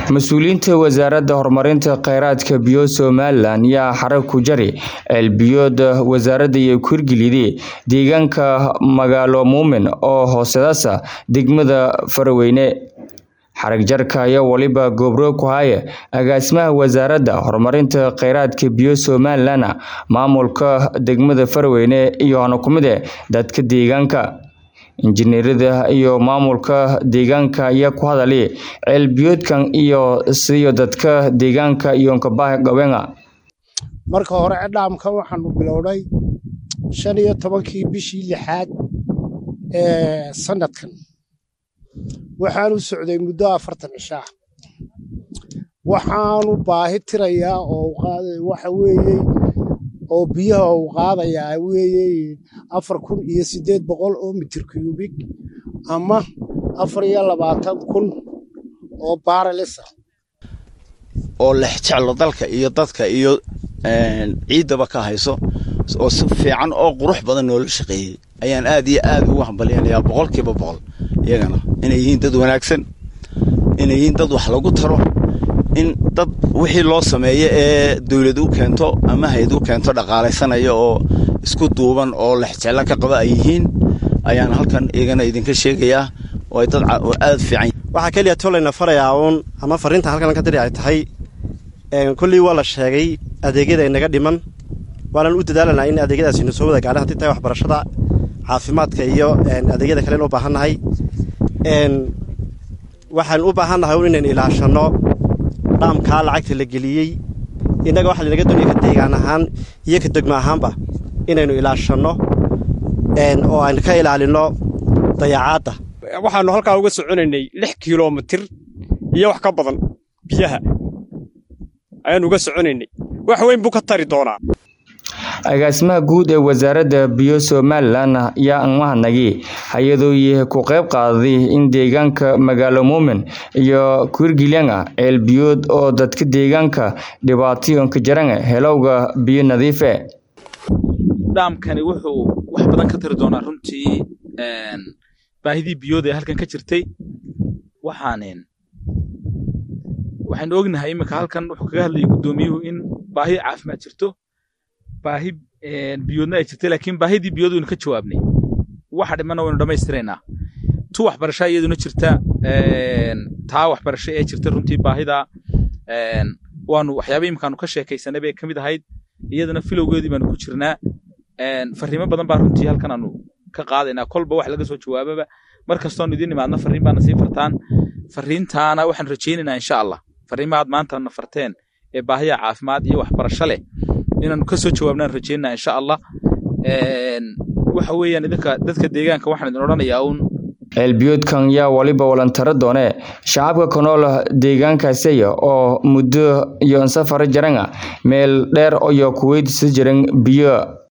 mas-uuliyiinta wasaaradda horumarinta kheyraadka biyo somalilan yaa xarag ku jari ceelbiyooda wasaaradda iyo ku hirgeliyday deegaanka magaalo muumin oo hoosedaasa degmada faraweyne xarag jarka ayaa waliba goobroog ku haya agaasimaha wasaaradda horumarinta kheyraadka biyo somalilan maamulka degmada faraweyne iyo hana ku mid eh dadka deegaanka injineerada iyo maamulka deegaanka ayaa ku hadalay ceelbiyoodkan iyo siyo dadka deegaanka iyo kabaha gabenga marka hore cidhaamkan waxaanu bilownay shan iyo tobankii bishii lixaad ee sanadkan waxaanu socday muddo afartan cishaa waxaanu baahi tirayaa oo waxa weeye oo biyaha uu qaadayaa weeye afar kun iyo siddeed boqol oo mitir cubik ama afar iyo labaatan kun oo baaralisa oo lex jeclo dalka iyo dadka iyo ciiddaba ka hayso oo si fiican oo qurux badan noola shaqeeyey ayaan aad iyo aad ugu hambalyanayaa boqolkiiba boqol iyagana inay yihiin dad wanaagsan inay yihiin dad wax lagu taro in dad wixii loo sameeyo ee dawlad u keento ama hay-ad u keento dhaqaalaysanaya oo isku duuban oo lexjeclo ka qaba ay yihiin ayaan halkan iyagana idinka sheegayaa oo ay dad aad fiican waxaa keliya tolayna farayaa uun ama fariinta halkan ka diri ay tahay kolley waa la sheegay adeegyada inaga dhiman waanan u dadaalanaa in adeegyadaasina soo wada gaadhan hadii tahay waxbarashada caafimaadka iyo adeegyada kalen u baahannahay waxaan u baahannahay un inaynu ilaashanno dhaamkaa lacagta la geliyey innaga waxa lanaga doonaya ka deegaan ahaan iyo ka degmo ahaanba inaynu ilaashanno oo aynu ka ilaalinno dayacaadda waxaannu halkaa uga soconaynay lix kilomitir iyo wax ka badan biyaha ayaannu uga soconaynay wax weyn buu ka tari doonaa agaasimaha guud ee wasaaradda biyo somalilan yaa anmahadnagi hay-adooyi ku qayb qaaday in deegaanka magaalo muumin iyo kuirgilyanga ceelbiyood oo dadka deegaanka dhibaatayonka jaranga helowga biyo nadiife dhaamkani wuxuu wax badan ka tari doonaa runtii baahidii biyood ee halkan ka jirtay waxaanen waxaynu ognahay iminka halkan wuxuu kaga hadlayay guddoomiyuhu in baahi caafimaad jirto baahi biyoodna ay jirtay laakiin baahidii biyood waynu ka jawaabnay waxa dhimana waynu dhammaystiraynaa tu waxbarashaa iyaduna jirta taa waxbarasho ee jirta runtii baahida waanu waxyaaba imikaanu ka sheekaysanay bay ka mid ahayd iyadana filowgeedii baanu ku jirnaa fariimo badan baa runtii halkan aanu ka qaadaynaa kolba wax laga soo jawaababa mar kastoonu idiin imaadna fariin baana sii fartaan fariintaana waxaan rajaynaynaa insha allah fariimahaad maanta na farteen ee baahiya caafimaad iyo waxbarasho leh inaanu ka soo jawaabnaan rajaynaa insha allah waxa weeyaan idinka dadka deegaanka waxaan idin odhanayaa uun ceelbiyoodkan yaa waliba walantaro doone shacabka ku nool deegaankaasiya oo muddo iyo safar jaranga meel dheer iyo kuweydiisa jiran biyo